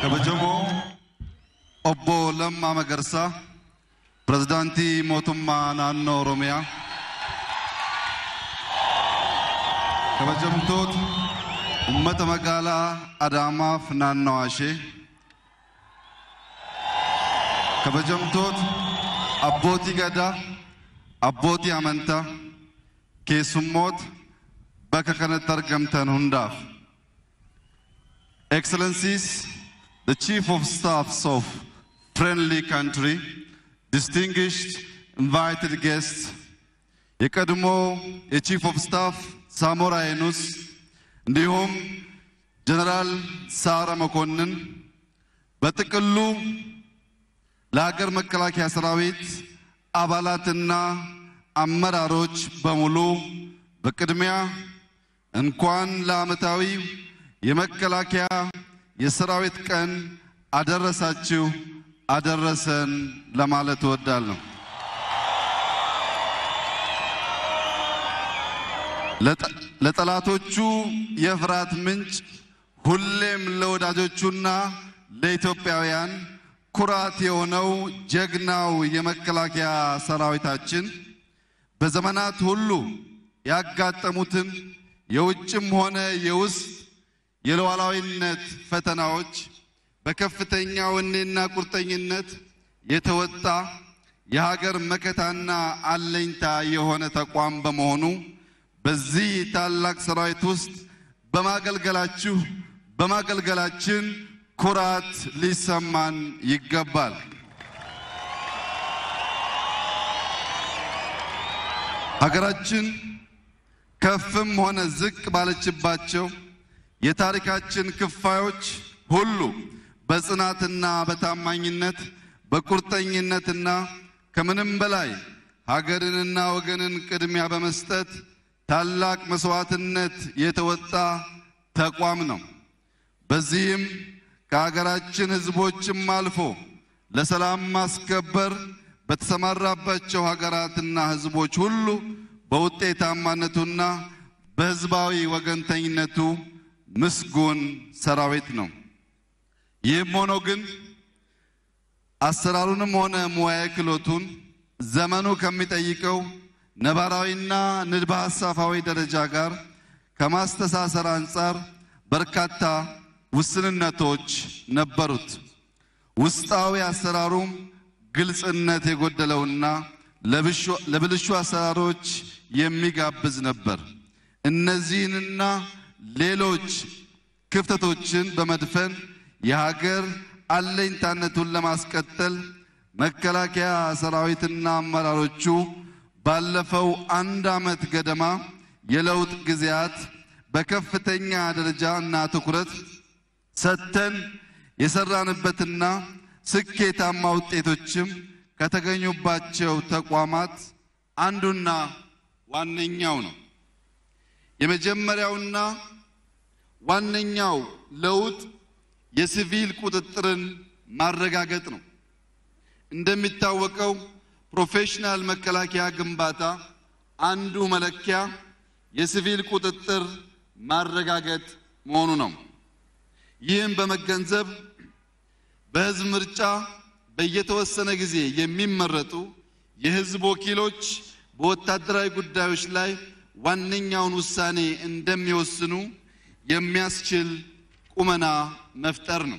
kabajamoo obbo Lammaa Magarsaa pirezidaantii mootummaa naannoo Oromiyaa kabajamtoota uummata magaalaa Adaamaaf naannawaa ishee kabajamtoota abbootii gadaa abbootii amantaa keessummoota bakka kanatti argamtan hundaaf Excellencies, the Chief of Staffs of friendly country, distinguished invited guests, የቀድሞ የቺፍ ኦፍ ስታፍ ሳሞራ የኑስ እንዲሁም ጀነራል ሳረ መኮንን በጥቅሉ ለሀገር መከላከያ ሰራዊት አባላትና አመራሮች በሙሉ በቅድሚያ እንኳን ለዓመታዊ የመከላከያ የሰራዊት ቀን አደረሳችሁ አደረሰን ለማለት እወዳለሁ። ለጠላቶቹ የፍርሃት ምንጭ ሁሌም ለወዳጆቹና ለኢትዮጵያውያን ኩራት የሆነው ጀግናው የመከላከያ ሰራዊታችን በዘመናት ሁሉ ያጋጠሙትን የውጭም ሆነ የውስጥ የሉዓላዊነት ፈተናዎች በከፍተኛ ወኔና ቁርጠኝነት የተወጣ የሀገር መከታና አለኝታ የሆነ ተቋም በመሆኑ በዚህ ታላቅ ሰራዊት ውስጥ በማገልገላችሁ በማገልገላችን ኩራት ሊሰማን ይገባል። ሀገራችን ከፍም ሆነ ዝቅ ባለችባቸው የታሪካችን ክፋዮች ሁሉ በጽናትና በታማኝነት በቁርጠኝነትና ከምንም በላይ ሀገርንና ወገንን ቅድሚያ በመስጠት ታላቅ መስዋዕትነት የተወጣ ተቋም ነው። በዚህም ከሀገራችን ሕዝቦችም አልፎ ለሰላም ማስከበር በተሰማራባቸው ሀገራትና ሕዝቦች ሁሉ በውጤታማነቱና በሕዝባዊ ወገንተኝነቱ ምስጉን ሰራዊት ነው። ይህም ሆኖ ግን አሰራሩንም ሆነ ሙያዊ ክህሎቱን ዘመኑ ከሚጠይቀው ነባራዊና ንድበ ሐሳባዊ ደረጃ ጋር ከማስተሳሰር አንጻር በርካታ ውስንነቶች ነበሩት። ውስጣዊ አሰራሩም ግልጽነት የጎደለውና ለብልሹ አሰራሮች የሚጋብዝ ነበር። እነዚህንና ሌሎች ክፍተቶችን በመድፈን የሀገር አለኝታነቱን ለማስቀጠል መከላከያ ሰራዊትና አመራሮቹ ባለፈው አንድ ዓመት ገደማ የለውጥ ጊዜያት በከፍተኛ ደረጃ እና ትኩረት ሰጥተን የሰራንበትና ስኬታማ ውጤቶችም ከተገኙባቸው ተቋማት አንዱና ዋነኛው ነው። የመጀመሪያውና ዋነኛው ለውጥ የሲቪል ቁጥጥርን ማረጋገጥ ነው። እንደሚታወቀው ፕሮፌሽናል መከላከያ ግንባታ አንዱ መለኪያ የሲቪል ቁጥጥር ማረጋገጥ መሆኑ ነው። ይህም በመገንዘብ በሕዝብ ምርጫ በየተወሰነ ጊዜ የሚመረጡ የሕዝብ ወኪሎች በወታደራዊ ጉዳዮች ላይ ዋነኛውን ውሳኔ እንደሚወስኑ የሚያስችል ቁመና መፍጠር ነው።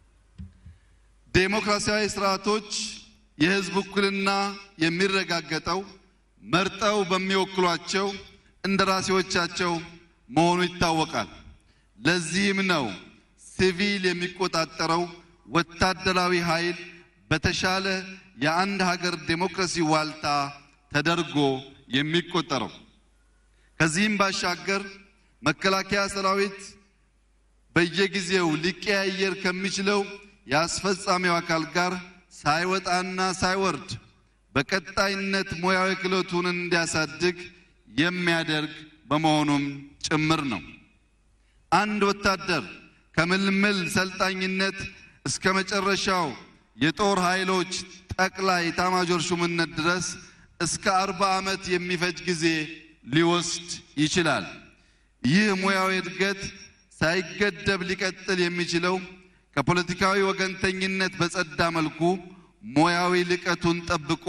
ዴሞክራሲያዊ ስርዓቶች የሕዝብ ውክልና የሚረጋገጠው መርጠው በሚወክሏቸው እንደራሴዎቻቸው መሆኑ ይታወቃል። ለዚህም ነው ሲቪል የሚቆጣጠረው ወታደራዊ ኃይል በተሻለ የአንድ ሀገር ዴሞክራሲ ዋልታ ተደርጎ የሚቆጠረው። ከዚህም ባሻገር መከላከያ ሰራዊት በየጊዜው ሊቀያየር ከሚችለው የአስፈጻሚው አካል ጋር ሳይወጣና ሳይወርድ በቀጣይነት ሙያዊ ክህሎቱን እንዲያሳድግ የሚያደርግ በመሆኑም ጭምር ነው። አንድ ወታደር ከምልምል ሰልጣኝነት እስከ መጨረሻው የጦር ኃይሎች ጠቅላይ ኤታማዦር ሹምነት ድረስ እስከ አርባ ዓመት የሚፈጅ ጊዜ ሊወስድ ይችላል። ይህ ሙያዊ እድገት ሳይገደብ ሊቀጥል የሚችለው ከፖለቲካዊ ወገንተኝነት በጸዳ መልኩ ሙያዊ ልቀቱን ጠብቆ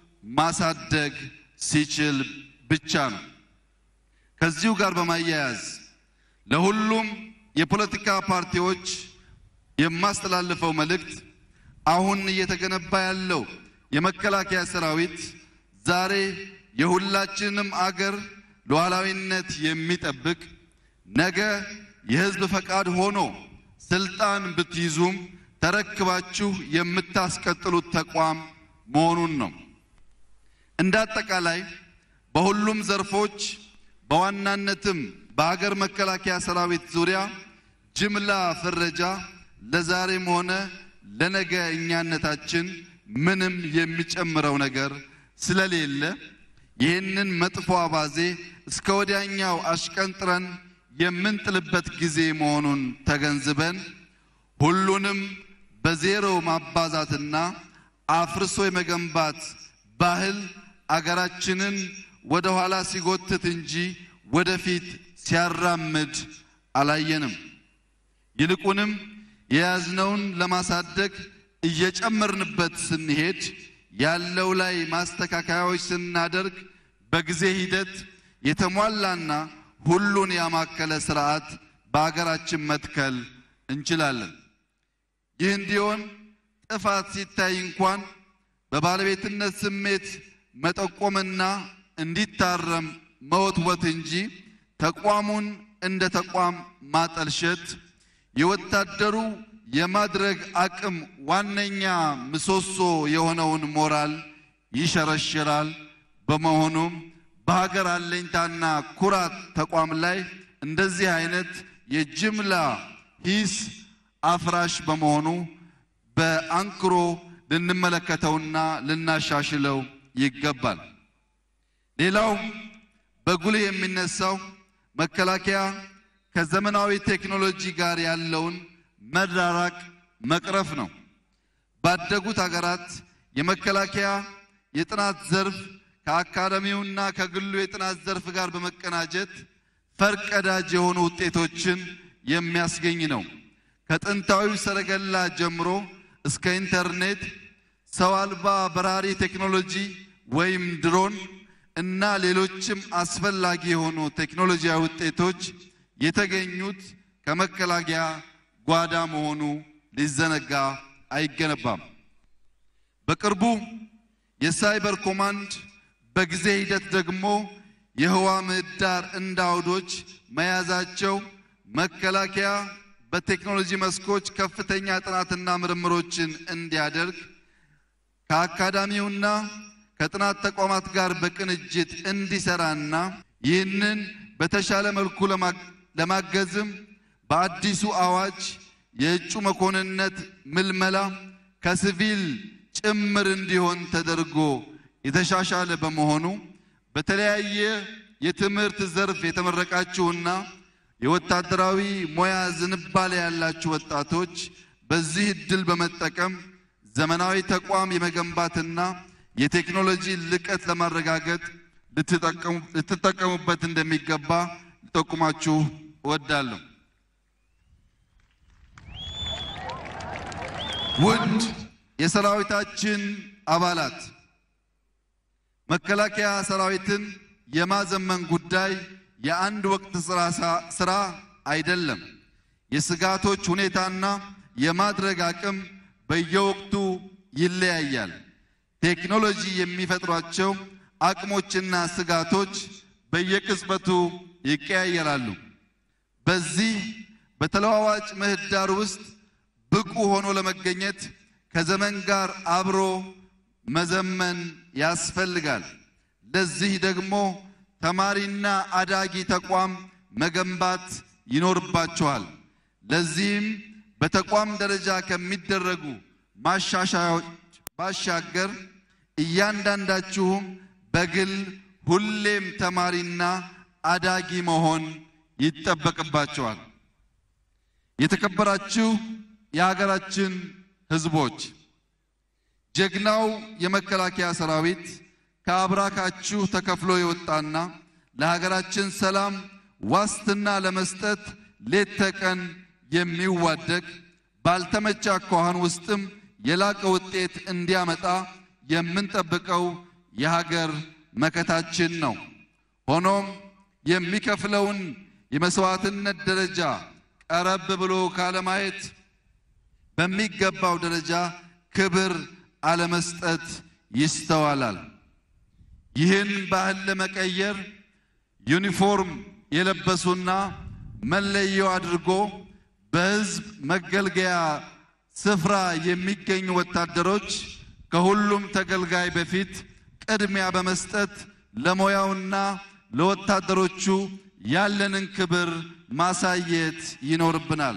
ማሳደግ ሲችል ብቻ ነው። ከዚሁ ጋር በማያያዝ ለሁሉም የፖለቲካ ፓርቲዎች የማስተላልፈው መልእክት አሁን እየተገነባ ያለው የመከላከያ ሰራዊት ዛሬ የሁላችንም አገር ሉዓላዊነት የሚጠብቅ ነገ የሕዝብ ፈቃድ ሆኖ ስልጣን ብትይዙም ተረክባችሁ የምታስቀጥሉት ተቋም መሆኑን ነው። እንደ አጠቃላይ በሁሉም ዘርፎች በዋናነትም በሀገር መከላከያ ሰራዊት ዙሪያ ጅምላ ፍረጃ ለዛሬም ሆነ ለነገ እኛነታችን ምንም የሚጨምረው ነገር ስለሌለ ይህንን መጥፎ አባዜ እስከ ወዲያኛው አሽቀንጥረን የምንጥልበት ጊዜ መሆኑን ተገንዝበን ሁሉንም በዜሮ ማባዛትና አፍርሶ የመገንባት ባህል አገራችንን ወደ ኋላ ሲጎትት እንጂ ወደፊት ሲያራምድ አላየንም። ይልቁንም የያዝነውን ለማሳደግ እየጨመርንበት ስንሄድ ያለው ላይ ማስተካከያዎች ስናደርግ በጊዜ ሂደት የተሟላና ሁሉን ያማከለ ስርዓት በአገራችን መትከል እንችላለን። ይህ እንዲሆን ጥፋት ሲታይ እንኳን በባለቤትነት ስሜት መጠቆምና እንዲታረም መወትወት እንጂ ተቋሙን እንደ ተቋም ማጠልሸት የወታደሩ የማድረግ አቅም ዋነኛ ምሰሶ የሆነውን ሞራል ይሸረሽራል። በመሆኑም በሀገር አለኝታና ኩራት ተቋም ላይ እንደዚህ አይነት የጅምላ ሂስ አፍራሽ በመሆኑ በአንክሮ ልንመለከተውና ልናሻሽለው ይገባል። ሌላው በጉልህ የሚነሳው መከላከያ ከዘመናዊ ቴክኖሎጂ ጋር ያለውን መራራቅ መቅረፍ ነው። ባደጉት ሀገራት የመከላከያ የጥናት ዘርፍ ከአካዳሚውና ከግሉ የጥናት ዘርፍ ጋር በመቀናጀት ፈርቀዳጅ የሆኑ ውጤቶችን የሚያስገኝ ነው። ከጥንታዊው ሰረገላ ጀምሮ እስከ ኢንተርኔት፣ ሰው አልባ በራሪ ቴክኖሎጂ ወይም ድሮን እና ሌሎችም አስፈላጊ የሆኑ ቴክኖሎጂያዊ ውጤቶች የተገኙት ከመከላከያ ጓዳ መሆኑ ሊዘነጋ አይገነባም። በቅርቡ የሳይበር ኮማንድ በጊዜ ሂደት ደግሞ የህዋ ምህዳር እንደ አውዶች መያዛቸው መከላከያ በቴክኖሎጂ መስኮች ከፍተኛ ጥናትና ምርምሮችን እንዲያደርግ ከአካዳሚውና ከጥናት ተቋማት ጋር በቅንጅት እንዲሰራና ይህንን በተሻለ መልኩ ለማገዝም በአዲሱ አዋጅ የእጩ መኮንነት ምልመላ ከሲቪል ጭምር እንዲሆን ተደርጎ የተሻሻለ በመሆኑ በተለያየ የትምህርት ዘርፍ የተመረቃችሁና የወታደራዊ ሙያ ዝንባሌ ያላችሁ ወጣቶች በዚህ እድል በመጠቀም ዘመናዊ ተቋም የመገንባትና የቴክኖሎጂ ልቀት ለማረጋገጥ ልትጠቀሙበት እንደሚገባ ልጠቁማችሁ እወዳለሁ። ውድ የሰራዊታችን አባላት መከላከያ ሰራዊትን የማዘመን ጉዳይ የአንድ ወቅት ስራ አይደለም። የስጋቶች ሁኔታና የማድረግ አቅም በየወቅቱ ይለያያል። ቴክኖሎጂ የሚፈጥሯቸው አቅሞችና ስጋቶች በየቅጽበቱ ይቀያየራሉ። በዚህ በተለዋዋጭ ምህዳር ውስጥ ብቁ ሆኖ ለመገኘት ከዘመን ጋር አብሮ መዘመን ያስፈልጋል። ለዚህ ደግሞ ተማሪና አዳጊ ተቋም መገንባት ይኖርባቸዋል። ለዚህም በተቋም ደረጃ ከሚደረጉ ማሻሻያዎች ባሻገር እያንዳንዳችሁም በግል ሁሌም ተማሪና አዳጊ መሆን ይጠበቅባቸዋል። የተከበራችሁ የሀገራችን ሕዝቦች ጀግናው የመከላከያ ሰራዊት ከአብራካችሁ ተከፍሎ የወጣና ለሀገራችን ሰላም ዋስትና ለመስጠት ሌት ተቀን የሚዋደቅ ባልተመቸ አኳኋን ውስጥም የላቀ ውጤት እንዲያመጣ የምንጠብቀው የሀገር መከታችን ነው። ሆኖም የሚከፍለውን የመስዋዕትነት ደረጃ ቀረብ ብሎ ካለማየት በሚገባው ደረጃ ክብር አለመስጠት ይስተዋላል። ይህን ባህል ለመቀየር ዩኒፎርም የለበሱና መለዮ አድርጎ በሕዝብ መገልገያ ስፍራ የሚገኙ ወታደሮች ከሁሉም ተገልጋይ በፊት ቅድሚያ በመስጠት ለሙያውና ለወታደሮቹ ያለንን ክብር ማሳየት ይኖርብናል።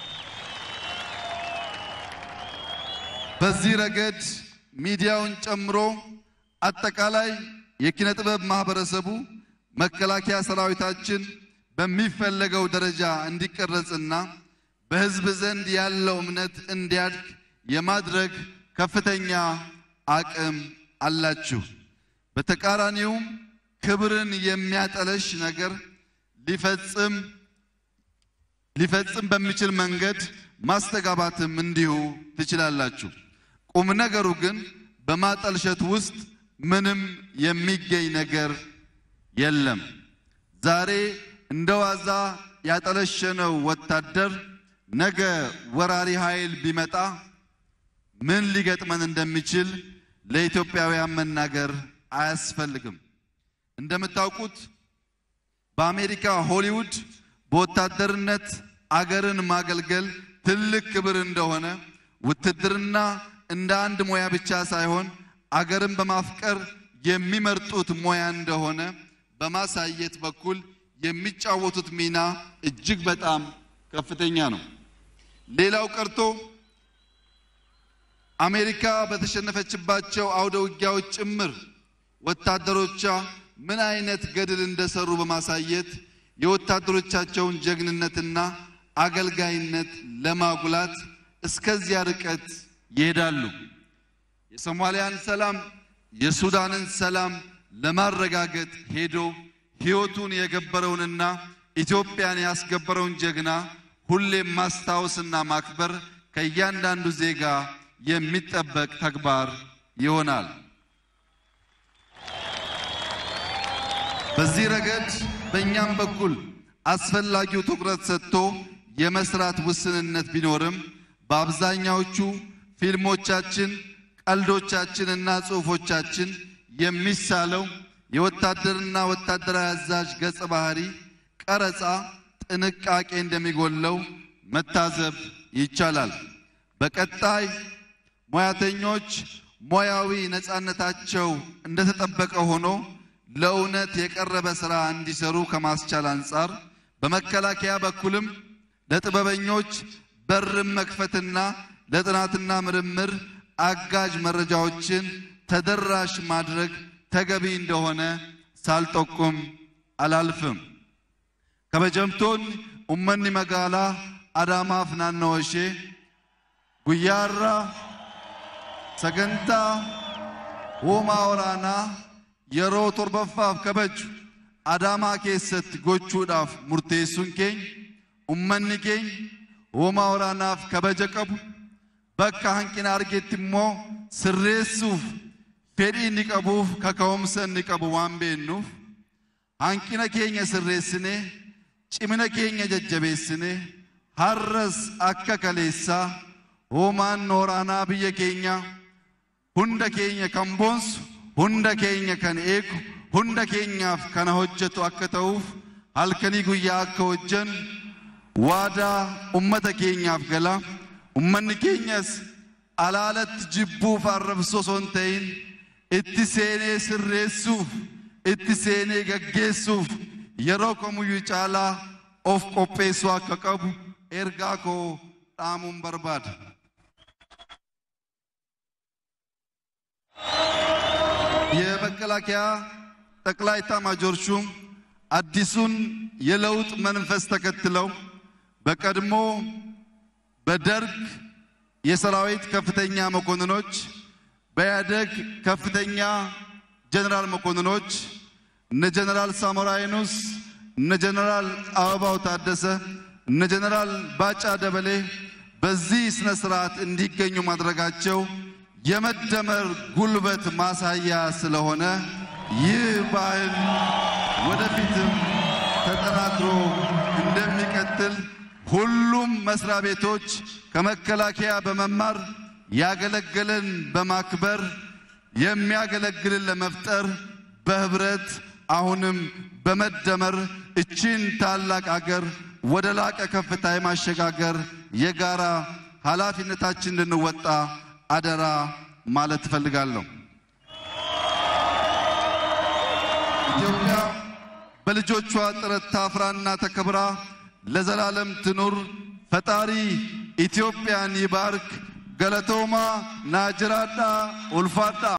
በዚህ ረገድ ሚዲያውን ጨምሮ አጠቃላይ የኪነ ጥበብ ማህበረሰቡ መከላከያ ሰራዊታችን በሚፈለገው ደረጃ እንዲቀረጽና በሕዝብ ዘንድ ያለው እምነት እንዲያድግ የማድረግ ከፍተኛ አቅም አላችሁ። በተቃራኒውም ክብርን የሚያጠለሽ ነገር ሊፈጽም ሊፈጽም በሚችል መንገድ ማስተጋባትም እንዲሁ ትችላላችሁ። ቁም ነገሩ ግን በማጠልሸት ውስጥ ምንም የሚገኝ ነገር የለም። ዛሬ እንደ ዋዛ ያጠለሸነው ወታደር ነገ ወራሪ ኃይል ቢመጣ ምን ሊገጥመን እንደሚችል ለኢትዮጵያውያን መናገር አያስፈልግም። እንደምታውቁት በአሜሪካ ሆሊውድ በወታደርነት አገርን ማገልገል ትልቅ ክብር እንደሆነ ውትድርና እንደ አንድ ሙያ ብቻ ሳይሆን አገርን በማፍቀር የሚመርጡት ሙያ እንደሆነ በማሳየት በኩል የሚጫወቱት ሚና እጅግ በጣም ከፍተኛ ነው። ሌላው ቀርቶ አሜሪካ በተሸነፈችባቸው አውደ ውጊያዎች ጭምር ወታደሮቿ ምን አይነት ገድል እንደሰሩ በማሳየት የወታደሮቻቸውን ጀግንነትና አገልጋይነት ለማጉላት እስከዚያ ርቀት ይሄዳሉ። የሶማሊያን ሰላም፣ የሱዳንን ሰላም ለማረጋገጥ ሄዶ ሕይወቱን የገበረውንና ኢትዮጵያን ያስገበረውን ጀግና ሁሌም ማስታወስና ማክበር ከእያንዳንዱ ዜጋ የሚጠበቅ ተግባር ይሆናል። በዚህ ረገድ በእኛም በኩል አስፈላጊው ትኩረት ሰጥቶ የመስራት ውስንነት ቢኖርም በአብዛኛዎቹ ፊልሞቻችን፣ ቀልዶቻችንና ጽሑፎቻችን የሚሳለው የወታደርና ወታደራዊ አዛዥ ገጸ ባህሪ ቀረጻ ጥንቃቄ እንደሚጎለው መታዘብ ይቻላል። በቀጣይ ሙያተኞች ሙያዊ ነፃነታቸው እንደተጠበቀ ሆኖ ለእውነት የቀረበ ሥራ እንዲሰሩ ከማስቻል አንጻር በመከላከያ በኩልም ለጥበበኞች በርን መክፈትና ለጥናትና ምርምር አጋዥ መረጃዎችን ተደራሽ ማድረግ ተገቢ እንደሆነ ሳልጠቁም አላልፍም። ከበጀምቶን ኡመኒ መጋላ አዳማፍ ናነወሼ ጉያራ ሰገንታ ሆማ ወራና yeroo torbaffaaf kabaju adaamaa keessatti gochuudhaaf murteessuun keenya ummanni keenya hoomaa waraanaaf kabaja qabu bakka hanqina argetti immoo sirreessuuf fedhii inni qabuuf kaka'umsa inni qabu waan beennuuf hanqina keenya sirreessinee cimina keenya jajjabeessinee har'as akka kaleessaa hoomaan waraanaa biyya keenya hunda keenya kan boonsu hunda keenya kan eegu hunda keenyaaf kana hojjetu akka ta'uuf halkanii guyyaa akka hojjennu waadaa ummata keenyaaf gala ummanni keenyas alaalatti jibbuuf arrabsoo osoo hin ta'in itti seenee sirreessuuf itti seenee gaggeessuuf yeroo kamiyyuu caalaa of qopheessuu akka qabu ergaa koo dhaamuun barbaada. የመከላከያ ጠቅላይ ኤታማዦር ሹም አዲሱን የለውጥ መንፈስ ተከትለው በቀድሞ በደርግ የሰራዊት ከፍተኛ መኮንኖች፣ በኢህአደግ ከፍተኛ ጀነራል መኮንኖች እነ ጀነራል ሳሞራ የኑስ፣ እነ ጀነራል አበባው ታደሰ፣ እነ ጀነራል ባጫ ደበሌ በዚህ ስነ ስርዓት እንዲገኙ ማድረጋቸው የመደመር ጉልበት ማሳያ ስለሆነ ይህ ባህል ወደፊትም ተጠናክሮ እንደሚቀጥል ሁሉም መስሪያ ቤቶች ከመከላከያ በመማር ያገለገለን በማክበር የሚያገለግልን ለመፍጠር በህብረት አሁንም በመደመር እችን ታላቅ አገር ወደ ላቀ ከፍታ የማሸጋገር የጋራ ኃላፊነታችን እንድንወጣ አደራ ማለት እፈልጋለሁ። ኢትዮጵያ በልጆቿ ጥረት ታፍራና ተከብራ ለዘላለም ትኑር። ፈጣሪ ኢትዮጵያን ይባርክ። ገለቶማ ናጅራዳ ኡልፋዳ